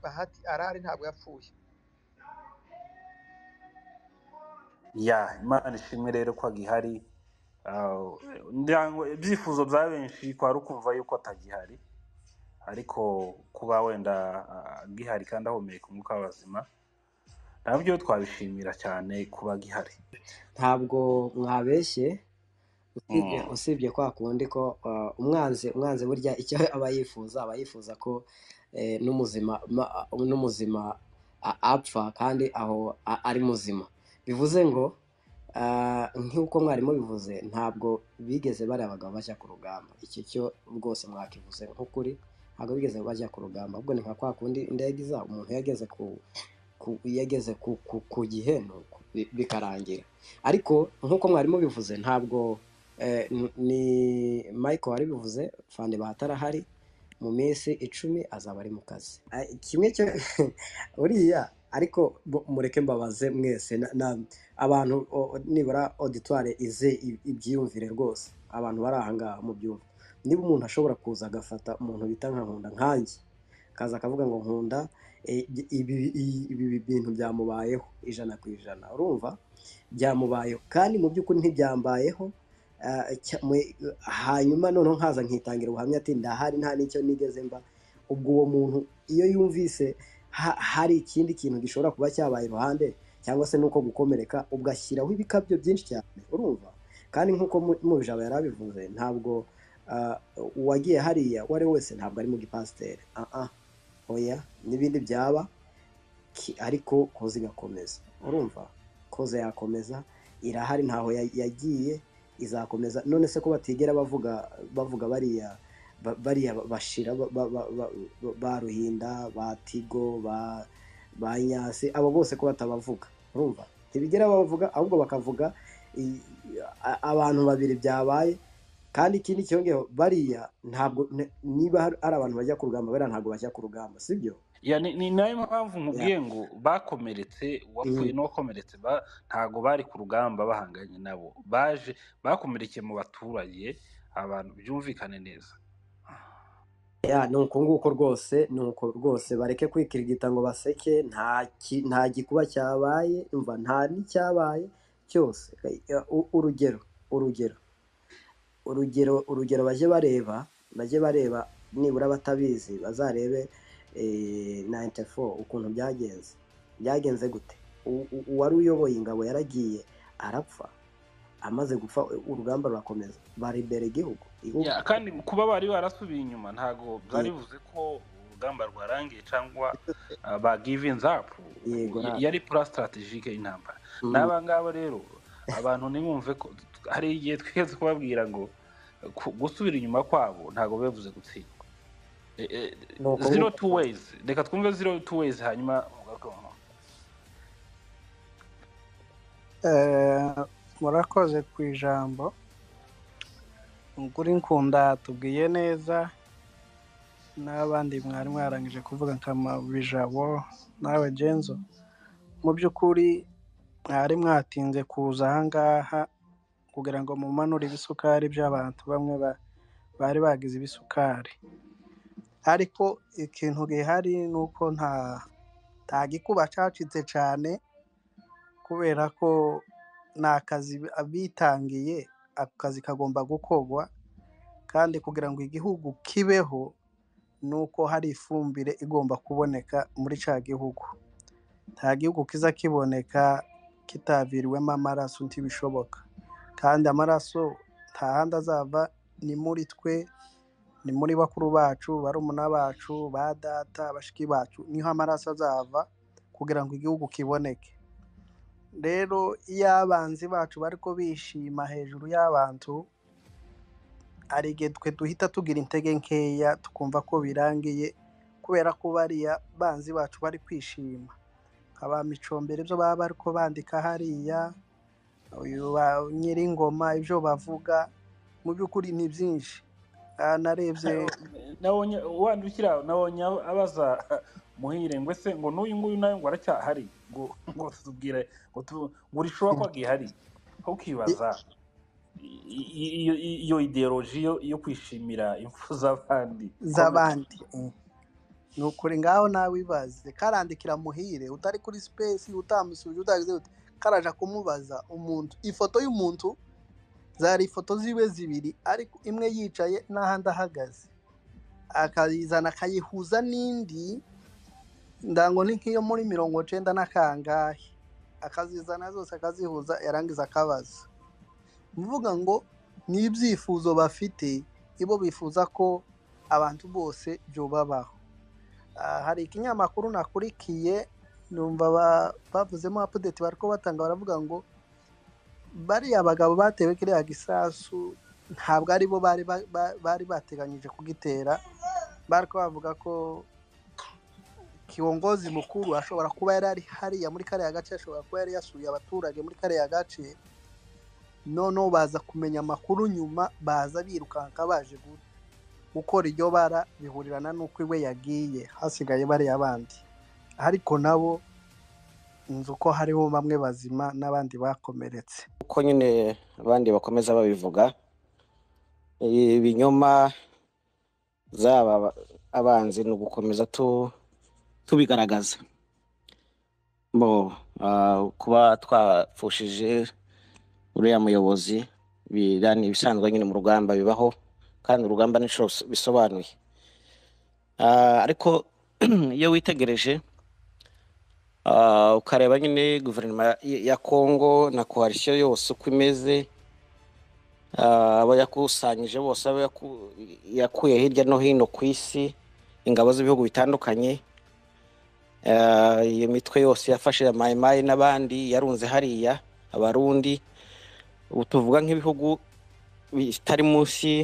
Bahati arahari ntabwo yapfuye ya imana ishimwe rero ko agihari Ah, ngira ngo ibyifuzo bya benshi kwari ukumva yuko atagihari ariko kuba wenda ah, agihari kandi ahumeka umwuka w'abazima nabyo twabishimira cyane kuba agihari ntabwo mwabeshye usibye Mm. usibye kwa kundi ko uh, umwanzi umwanzi burya icyo aba yifuza aba yifuza ko eh, n'umuzima ma- n'umuzima a- apfa kandi aho a- ari muzima bivuze ngo ah, nk'uko mwarimu bivuze ntabwo bigeze bari abagabo bajya ku rugamba icyo cyo rwose mwakivuze nk'ukuri ntabwo bigeze bajya ku rugamba ahubwo ni nka kwa kundi indege iza umuntu yageze ku ku- iyo ageze ku, ku, ku giheno ku- bi- bikarangira ariko nk'uko mwarimu bivuze ntabwo eh, n- ni michael wari bivuze fande bahatarahari mu minsi icumi azaba ari mu kazi Ah, kimwe cyo uriya ariko bo- mureke mbabaze mwese na- na- abantu o- o- nibura auditoire ize i- ibyiyumvire rwose abantu bari ahangaha mu byumva niba umuntu ashobora kuza agafata umuntu bita nka nkunda nkanjye akaza akavuga ngo nkunda e, ibi i- ibi bintu byamubayeho ijana ku ijana urumva byamubayeho kandi mu by'ukuri ntibyambayeho ah, cya- mwe- hanyuma noneho nkaza nkitangira ubuhamya ati ndahari nta n'icyo nigeze mba ubwo uwo muntu iyo yumvise ha- hari ikindi kintu gishobora kuba cyabaye iruhande cyangwa se nuko gukomereka ugashyiraho ibikabyo byinshi cyane urumva kandi nk'uko mu- mubijabo yari abivuze ntabwo ah, uwagiye hariya uwo ari we wese ntabwo ari mu gipasiteri ah ah oya n'ibindi byaba ki- ariko koza igakomeza urumva koza yakomeza irahari ntaho ya- yagiye izakomeza none se ko batigera bavuga bavuga bariya ba- bariya bashira ba, ba, ba, ba, ba ruhinda ba tigo ba ba nyasi abo bose ko batabavuga urumva ntibigera babavuga ahubwo bakavuga i- a- abantu babiri byabaye kandi ikindi cyongeyeho bariya ntabwo ne- niba hari hari abantu bajya ku rugamba bariya ntabwo bajya ku rugamba sibyo Ya, ni, ni nayo mpamvu yeah. nkubwiye ngo bakomeretse uwapfuye mm. n'uwakomeretse ba, ntago bari ku rugamba bahanganye nabo baje bakomerekeye mu baturage abantu byumvikane neza ya ni uko nguko rwose ni uko rwose bareke kwikirigita ngo baseke nta ki- nta gikuba cyabaye umva nta n'icyabaye cyose Ya, u- urugero urugero urugero urugero bajye bareba bajye bareba nibura batabizi bazarebe eh, 94 ukuntu byagenze byagenze gute U- u- uwari uyoboye ingabo yaragiye arapfa amaze gupfa urugamba rurakomeza baribera igihugu igihugu Ya, kandi kuba bari barasubiye inyuma ntago byari bivuze ko urugamba rwarangiye cyangwa ah, ba giving up yego Y- na yari plan strategique y'intambara mm, n'aba ngaba rero abantu ntibumve ko hari igihe twigeze kubabwira ngo ku- gusubira inyuma kwabo ntago bivuze gutsindwa Eh, eh, ni uko zero nguko two ways reka twumve zero two ways hanyuma mugaruke mu nkuru. Eh, murakoze ku ijambo ukuri nkunda tubwiye neza n'abandi mwari mwarangije kuvuga nka bijabo nawe genzo mu by'ukuri mwari mwatinze kuza ahangaha kugira ngo mumanure ibisukari by'abantu bamwe ba- bari bagize ibisukari ariko ikintu gihari ni uko nta nta gikuba cyacitse cyane kubera ko ni akazi bitangiye ako kazi kagomba gukorwa kandi kugira ngo igihugu kibeho ni uko hari ifumbire igomba kuboneka muri cya gihugu nta gihugu kiza kiboneka kitaviriwemo amaraso ntibishoboka kandi amaraso nta handi azava ni muri twe ni muri bakuru bacu barumuna bacu ba data bashiki bacu niho amaraso azava kugira ngo igihugu kiboneke rero iyo abanzi bacu bari ko bishima hejuru y'abantu hari igihe twe duhita tugira intege nkeya tukumva ko birangiye kubera ko bariya banzi bacu bari kwishima aba micombero ibyo baba bari ko bandika hariya uyu ba- nyiringoma ibyo bavuga mu by'ukuri ni byinshi Ah, narebye nabonye wandukira nabonye abaza muhire ngo ese ngo n'uyu nguyu nawe ngo aracyahari ngo ngo tubwire ngo tu- ngo rishoba ko agihari ukibaza i- i- iyo iyo ideoloji yo yo kwishimira impfu z'abandi ikomeye z'abandi ni ukuri ngaho nawe ibaze karandikira muhire utari kuri sipesi utamusubije utagize uti karaja kumubaza umuntu ifoto y'umuntu zari ifoto ziwe zibiri ariko imwe yicaye n'ahandi ahagaze akayizana akayihuza n'indi ndango ni nk'iyo muri mirongo cyenda n'akangahe akazizana zose akazihuza yarangiza akabaza uvuga ngo ni ibyifuzo bafite ibo bifuza ko abantu bose byubabaho Ah, hari ikinyamakuru nakurikiye numva ba- bavuzemo apudeti bari ko batanga baravuga ngo bariya bagabo batewe kiriya gisasu ntabwo ari bo bari ba- ba- bari bateganyije kugitera bari ko bavuga ko kiongozi mukuru ashobora kuba yari ari hariya muri kariya gace ashobora kuba yari yasuye abaturage muri kariya gace noneho baza kumenya amakuru nyuma baza birukanka baje guta gukora iryo bara bihurirana n'uko iwe yagiye hasigaye bariya bandi ariko nabo nzi uko hariho bamwe bazima n'abandi bakomeretse uko nyine abandi bakomeza babivuga ibinyoma zaba aba- abanzi ni ugukomeza tu- tubigaragaza bo ah, kuba twapfushije uriya muyobozi bira ni ibisanzwe nyine mu rugamba bibaho kandi urugamba n'inshuro bis- bisobanuye Ah, ariko iyo witegereje ah, ukareba nyine guverinoma ya ya kongo na koalisiyo yose uko imeze Ah, abo yakusanyije bose abo yaku- yakuye hirya no hino ku isi ingabo z'ibihugu bitandukanye Ah, iyo mitwe yose yafashe ya mayimayi n'abandi yarunze hariya abarundi ubu tuvuga nk'ibihugu bitari munsi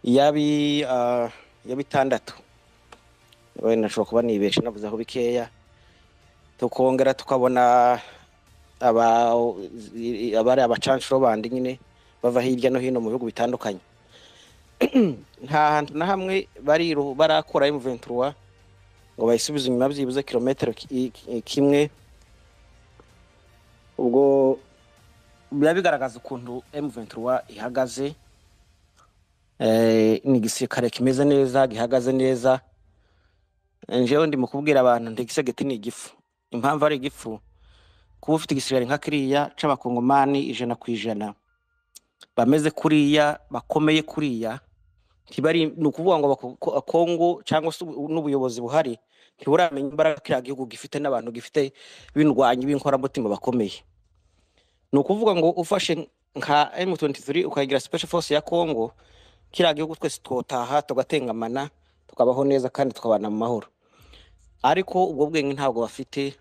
yabi ah, ya bitandatu wenda nshobora kuba nibeshe navuze aho bikeya tukongera tukabona aba abari abacanshuro bandi nyine bava hirya no hino mu bihugu bitandukanye nta hantu na hamwe bariru barakura M23 ngo bayisubize inyuma byibuze kilometero ki- ki- kimwe ubwo biba bigaragaza ukuntu M23 ihagaze eh, ni igisirikare kimeze neza gihagaze neza njewe ndi mu kubwira abantu nti igisegeti ni igifu impamvu ari igifu kuba ufite igisirikare nka kiriya c'abakongomani ijana ku ijana bameze kuriya bakomeye kuriya ntibari ni ukuvuga ngo bako- ko- kongo cyangwa se ubu- n'ubuyobozi buhari ntiburamenya imbaraga kiriya gihugu gifite n'abantu gifite bindwanyi b'inkoramutima bakomeye ni ukuvuga ngo ufashe nka m23 ukagira special force ya kongo kiriya gihugu twese twotaha tugatengamana tukabaho neza kandi tukabana mu mahoro ariko ubwo bwenge ntabwo bafite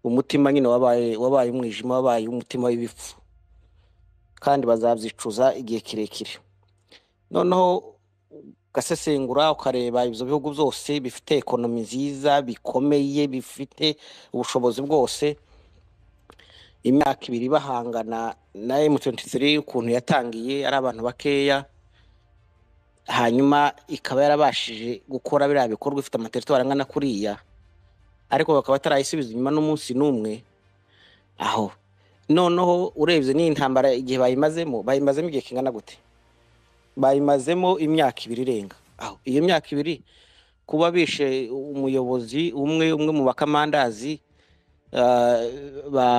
umutima nyine wabaye wabaye umwijima wabaye umutima w'ibifu kandi bazabyicuza igihe kirekire noneho ugasesengura ukareba ibyo bihugu byose bifite ekonomi nziza bikomeye bifite ubushobozi bwose imyaka ibiri bahangana na M23 ukuntu yatangiye ari abantu bakeya hanyuma ikaba yarabashije gukora biriya bikorwa ifite amateritwari angana kuriya ariko bakaba batarayisubiza inyuma n'umunsi n'umwe aho noneho urebye n'iyi ntambara igihe bayimazemo bayimazemo igihe kingana gute bayimazemo imyaka ibiri irenga aho iyo myaka ibiri kuba bishe umuyobozi umwe umwe mu bakamandazi ah, ba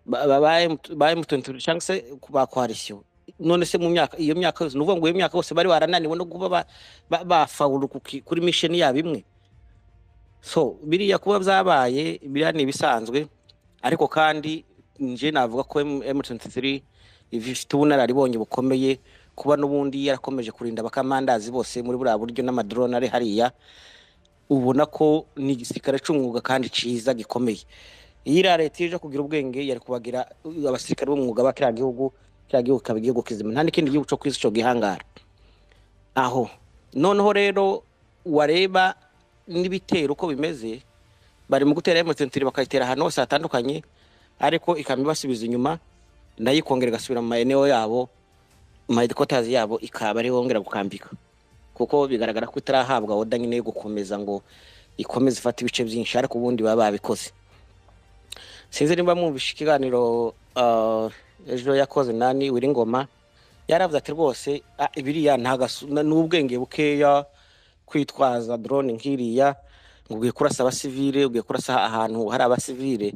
ba- ba- ba M- ba M23 cyangwa se ba coalition none se mu myaka iyo myaka yose ni ukuvuga ngo iyo myaka yose bari barananiwe no kuba ba- ba- bafawuru ku ki- kuri misheni yabo imwe so biriya kuba byabaye biriya ni ibisanzwe ariko kandi nje navuga ko M- M23 ifite ubunararibonye bukomeye kuba n'ubundi yarakomeje kurinda abakamandazi bose muri buriya buryo n'amadrone ari hariya ubona ko ni igisirikare cy'umwuga kandi cyiza gikomeye iyo iriya leta ije kugira ubwenge yari kubagira uh, abasirikare b'umwuga ba kiriya gihugu kiriya gihugu kikaba igihugu kizima nta n'ikindi gihugu cyo ku isi cyo gihangara aho noneho rero wareba n'ibitero uko bimeze bari mu gutera emutiyeni bakayitera ahantu hose hatandukanye ariko ikamyo ibasubiza inyuma nayo ikongera igasubira mu maeneo yabo maheadquarters yabo ikaba ariho yongera gukambika kuko bigaragara ko itarahabwa oda nyine yo gukomeza ngo ikomeze ifate ibice byinshi ariko ubundi baba babikoze sinzi niba mwumvishe ikiganiro ah, ejo yakoze nani wiringoma yaravuze ati rwose ah, biriya nta gasu- na- ni ubwenge bukeya kwitwaza drone nk'iriya ngo ugiye kurasa abasivile ugiye kurasa ahantu hari abasivile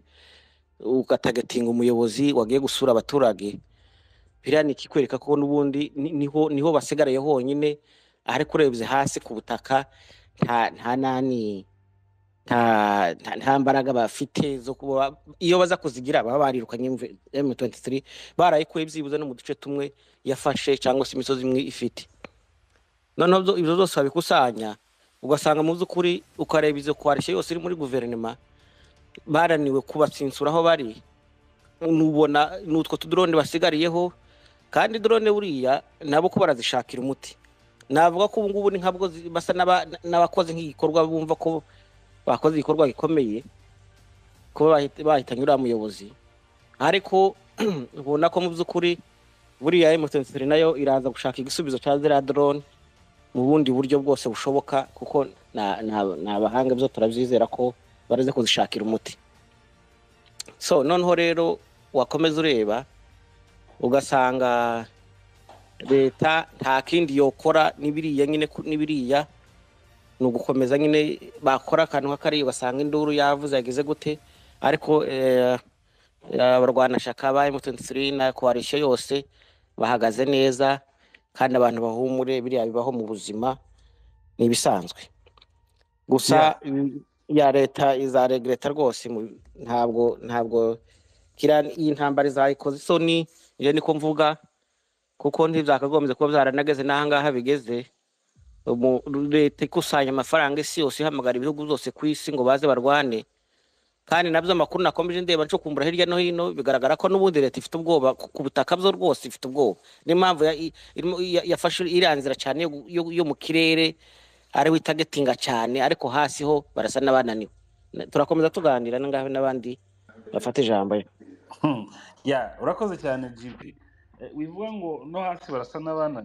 ugatagetinga umuyobozi wagiye gusura abaturage biriya ni ikikwereka ko n'ubundi ni- niho niho basigaraye honyine ariko urebye hasi ku butaka nta nta nani nta nta- nta mbaraga bafite zo kuba iyo baza kuzigira baba barirukanye M- M23 barayikuye byibuze no mu duce tumwe yafashe cyangwa se imisozi imwe ifite noneho byo- ibyo byose babikusanya ugasanga mu by'ukuri ukareba izo koalition yose iri muri guverinoma baraniwe kubatsinsura aho bari nubona n'utwo tudrone basigariyeho kandi drone buriya nabo ko barazishakira umuti navuga ko ubu ngubu ni nkabwo zi- basa n'aba- n'abakoze nk'igikorwa bumva ko bakoze igikorwa gikomeye kuba bahita- bahitanye uriya muyobozi ariko ubona ko mu by'ukuri buriya emutiyeni nayo iraza gushaka igisubizo cya ziriya drone mu bundi buryo bwose bushoboka kuko na- na- ni abahanga byo turabyizera ko baraza kuzishakira umuti so noneho rero wakomeza ureba ugasanga leta nta kindi yokora n'ibiriya nyine ku- n'ibiriya ni ugukomeza nyine bakora akantu k'akariya ugasanga induru yavuze yagize gute ariko eh, eh, abarwanashyaka ba emutiyeni na koalisiyo yose bahagaze neza kandi abantu bahumure biriya bibaho mu buzima ni ibisanzwe gusa Yeah. mm, ya leta izaregreta rwose mu- ntabwo ntabwo kiriya ni- iyi ntambara izayikoze isoni iyo niko mvuga kuko ntibyakagombye kuba byaranageze n'ahangaha bigeze umu- leta ikusanya amafaranga isi yose ihamagara ibihugu byose ku isi ngo baze barwane kandi nabyo amakuru nakomeje ndeba ncukumbura hirya no hino bigaragara ko n'ubundi leta ifite ubwoba ku ku butaka byo rwose ifite ubwoba niyo mpamvu ya- i- irimo- ya- yafashe iriya nzira cyane yo gu- yo gu- yo mu kirere ariwe itagetinga cyane ariko hasi ho barasa n'abananiwe Na- turakomeza tuganira nangahe n'abandi bafata ijambo Hmm. Yeah, urakoze cyane GB. Eh, Wivuga ngo no hasi barasa n'abananiwe